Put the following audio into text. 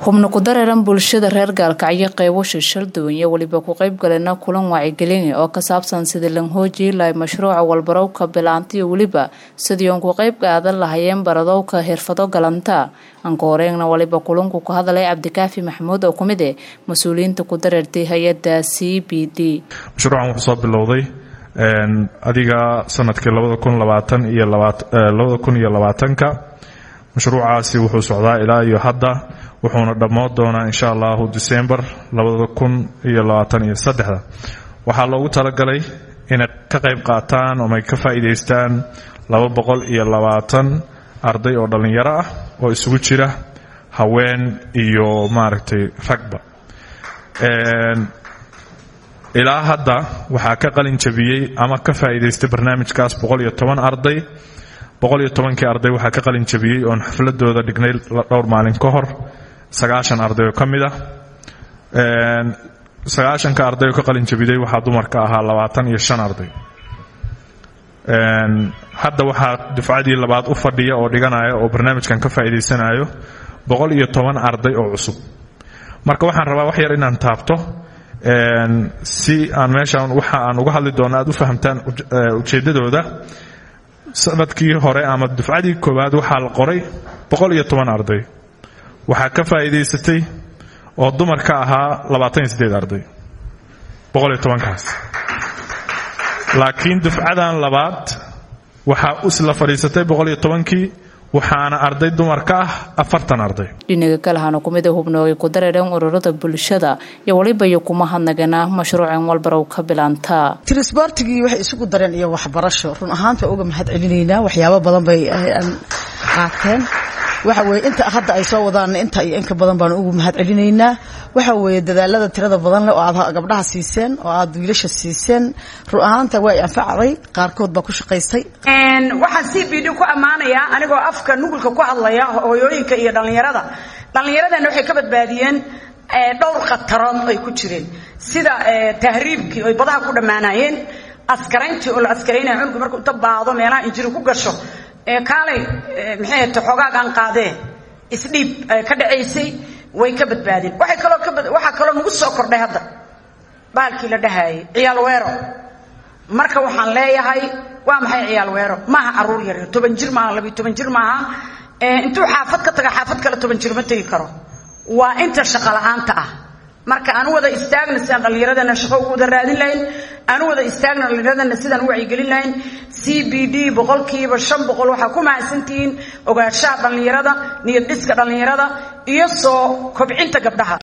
xubno ku dareeran bulshada reer gaalkacyo qeybo shishal duwan iyo weliba ku qeyb galena kulan wacyigelin oo ka saabsan sidii lanhooji lahay mashruuca walbarowka bilaanta iyo weliba sidii uun ku qeyb qaadan lahayeen baradowka xirfado galanta anka horeegna waliba kulanku ku hadalay cabdikaafi maxamuud oo kumid eh mas-uuliyiinta ku dareertay hay-adda c b d mashruucan wuxuu soo bilowday adiga sanadkii labada kun labaatan iyo labada kun iyo labaatanka mashruucaasi wuxuu socdaa ilaa iyo hadda wuxuuna dhammoon doonaa insha allahu december labada kun iyo labaatan iyo saddexda waxaa loogu talagalay inay ka qayb qaataan oomay ka faa'iidaystaan laba boqol iyo labaatan arday oo dhallinyaro ah oo isugu jira haween iyo maaragtay ragba ilaa hadda waxaa ka qalin jabiyey ama ka faa'iidaystay barnaamijkaas boqol iyo toban arday boqol iyo tobankii arday waxaa ka qalin jabiyey oon xafladooda dhignay dhowr maalin ka hor sagaashan arday oo ka mid ah sagaashanka arday oo ka qalin jabiday waxaa dumarka ahaa labaatan iyo shan arday hadda waxaa dufcadii labaad u fadhiya oo dhiganaya oo barnaamijkan ka faa'iidaysanayo boqol iyo toban arday oo cusub marka waxaan rabaa wax yar inaan taabto si aan meeshaan waxa aan uga hadli doono aad u fahamtaan ujeeddadooda sanadkii hore ama dufcadii koowaad waxaa la qoray boqol iyo toban arday waxaa ka faa'iidaysatay oo dumar ka ahaa labaatan iyo siddeed arday boqol iyo tobankaas laakiin dufcadan labaad waxaa isla fadhiisatay boqol iyo tobankii waxaana arday dumar ka ah afartan arday dhinaga kalahana kumida hubnoogay ku dareereen ururada bulshada iyo waliba iyo kuma hadnagana mashruucan walbarow ka bilaantaa trisbortigii waxay isugu dareen iyo waxbarasho run ahaanta uga mahad celinaynaa waxyaabo badan bay qaateen waxa weye inta hadda ay soo wadaanna inta iyo inka badan baanu ugu mahad celinaynaa waxa weeye dadaalada tirada badan leh oo aad gabdhaha siiseen oo aad wiilasha siiseen run ahaanta waa y anfacday qaarkood baa ku shaqaystay waxaan c b d ku ammaanayaa anigoo afka nugulka ku hadlaya hooyooyinka iyo dhallinyarada dhallinyaradana waxay ka badbaadiyeen dhowr khatarood ay ku jireen sida tahriibkii oy badaha ku dhammaanayeen askarayntii oo la askaraynaya cunuga markuu inta baado meelaha injiri ku gasho kaalay maxay ta xoogaagaan qaadee isdhiib ka dhacaysay way ka badbaadeen waxay kaloo ka waxaa kaloo nagu soo kordhay hadda baalkii la dhahaayay ciyaal weero marka waxaan leeyahay waa maxay ciyaal weero maaha caruur yar toban jir maaha labiyo toban jir maaha intuu xaafad ka taga xaafad kale toban jir ma tegi karo waa inta shaqo la-aanta ah marka aanu wada istaagna sidaan dhallinyaradana shaqo ugu wada raadin lahayn aanu wada istaagna dhallinyaradana sidaan u wacyigelin lahayn c b d boqolkiiba shan boqol waxaa ku mahadsantihiin ogaanshaha dhallinyarada niyad dhiska dhallinyarada iyo soo kobcinta gabdhaha